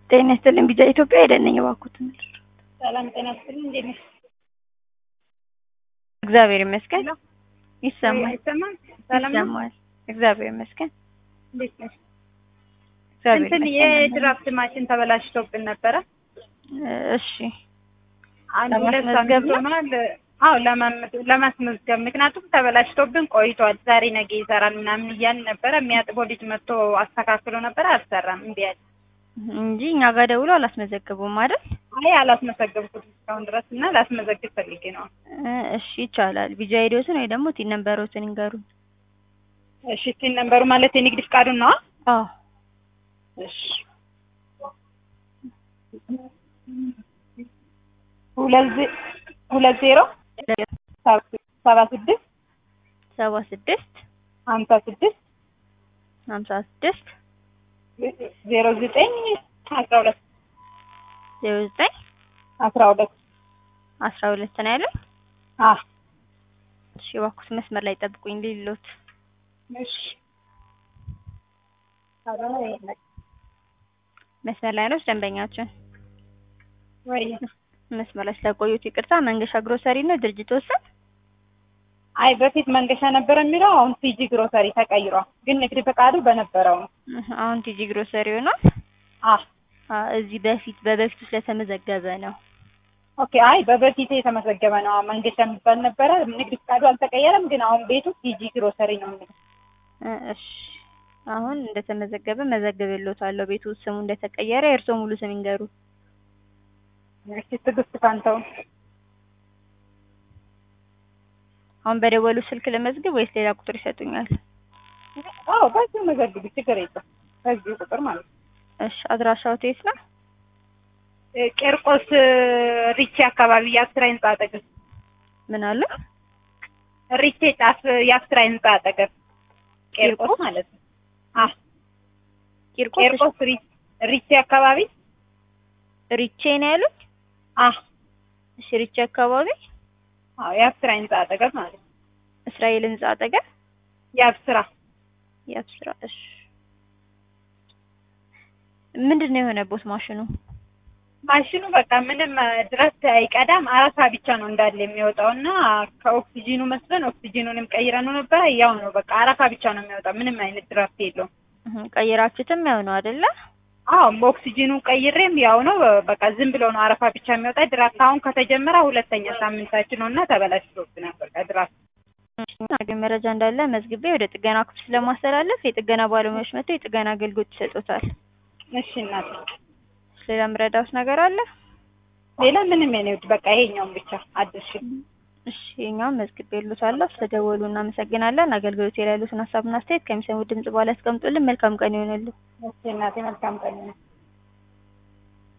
ጤና ይስጥልኝ ቢጃ ኢትዮጵያ ሄደን ነኝ እባክዎትን። ሰላም ጤና ይስጥልኝ። እንዴት ነሽ? እግዚአብሔር ይመስገን ይሰማል አይሰማም? ሰላም ነው? ይሰማል። እግዚአብሔር ይመስገን እንዴት ነሽ? እግዚአብሔር እንትን ይመስገን። የድራፍት ማሽን ተበላሽቶብን ነበረ። እሺ አንድ ሁለት ለማስመዝገብ ሳምንት ነው? ሆኗል። አዎ ለማመ- ለማስመዝገብ ምክንያቱም ተበላሽቶብን ቆይቷል። ዛሬ ነገ ይሰራል ምናምን እያልን ነበረ። የሚያጥበው ልጅ መጥቶ አስተካክሎ ነበረ። አልሰራም፣ እምቢ አለ። እንጂ እኛ ጋር ደውሎ አላስመዘገቡም አይደል? አይ አላስመዘገብኩትም እስካሁን ድረስ እና ላስመዘግብ ፈልጌ ነው። እ እሺ ይቻላል። ቢጃ ሄዶትን ወይ ደግሞ ቲን ነምበሮትን ይንገሩን። እሺ ሲን ነምበሩ ማለት የንግድ ፍቃዱን ነዋ። አዎ እሺ ሁለት ዜ- ሁለት ዜሮ ሰባ ስድስት ሰባ ስድስት ሀምሳ ስድስት ሀምሳ ስድስት ዜሮ ዘጠኝ አስራ ሁለት ዜሮ ዘጠኝ አስራ ሁለት አስራ ሁለት ነው ያለው። አ እሺ እባክዎት መስመር ላይ ጠብቁኝ ሊሎት እሺ መስመር ላይ ነው ደንበኛችን። ወይ መስመር ላይ ስለቆዩት ይቅርታ። መንገሻ ግሮሰሪ ነው ድርጅት ወሰን አይ በፊት መንገሻ ነበር የሚለው አሁን ቲጂ ግሮሰሪ ተቀይሯል። ግን ንግድ ፈቃዱ በነበረው ነው። አሁን ቲጂ ግሮሰሪ ሆኗል። አ አ እዚህ በፊት በበፊቱ ስለተመዘገበ ነው። ኦኬ አይ በበፊት የተመዘገበ ነው። አሁን መንገሻ የሚባል ነበረ። ንግድ ፈቃዱ አልተቀየረም። ግን አሁን ቤቱ ቲጂ ግሮሰሪ ነው የሚለው። እ እሺ አሁን እንደተመዘገበ መዘግብልዎታለሁ። ቤቱ ስሙ እንደተቀየረ የእርስዎ ሙሉ ስም ይንገሩ። እሺ ትዕግስት ፋንታውን አሁን በደወሉ ስልክ ለመዝግብ ወይስ ሌላ ቁጥር ይሰጡኛል? አዎ በዚሁ መዘግቢ ችግር የለም። በዚሁ ቁጥር ማለት ነው። እሺ አድራሻው የት ነው? እ ቄርቆስ እ ሪቼ አካባቢ የአስራ ህንጻ አጠገብ ምን አለ? ሪቼ ጫፍ የአስራ ህንጻ አጠገብ ቄርቆስ ቄርቆስ? ማለት ነው። አ ቂርቆስ ቄርቆስ ሪ- ሪቼ አካባቢ ሪቼ ነው ያሉት? አ እሺ ሪቼ አካባቢ አዎ የአስራ ህንጻ አጠገብ ማለት ነው። እስራኤል ህንጻ አጠገብ የአብስራ ያብስራ። እሺ ምንድን ነው የሆነቦት ማሽኑ? ማሽኑ በቃ ምንም እ ድረስ አይቀዳም። አረፋ ብቻ ነው እንዳለ የሚወጣው እና ከኦክሲጂኑ መስለን ኦክሲጂኑንም ቀይረነው ነበረ። ያው ነው በቃ አረፋ ብቻ ነው የሚወጣው። ምንም አይነት ድራፍት የለውም። እህ ቀይራችሁትም ያው ነው አይደለ? አዎ ኦክሲጂኑን ቀይሬም ያው ነው በቃ ዝም ብሎ ነው አረፋ ብቻ የሚወጣ ድራፍት። አሁን ከተጀመረ ሁለተኛ ሳምንታችን ነው እና ተበላሽቶብናል በቃ ድራፍት። አገኝ መረጃ እንዳለ መዝግቤ ወደ ጥገና ክፍል ስለማስተላለፍ የጥገና ባለሙያዎች መጥተው የጥገና አገልግሎት ይሰጡታል። እሺ እናት፣ ሌላ ምረዳውስ ነገር አለ? ሌላ ምንም የኔ ውድ በቃ ይሄኛውን ብቻ አድርሽ። እሺ የኛውን መዝግቤልዎታለሁ። ስለደወሉ እናመሰግናለን። አገልግሎት ላይ ያሉትን ሀሳብና አስተያየት ከሚሰሙት ድምጽ በኋላ ያስቀምጡልን። መልካም ቀን ይሆንልዎ። እሺ እናቴ መልካም ቀን ነው።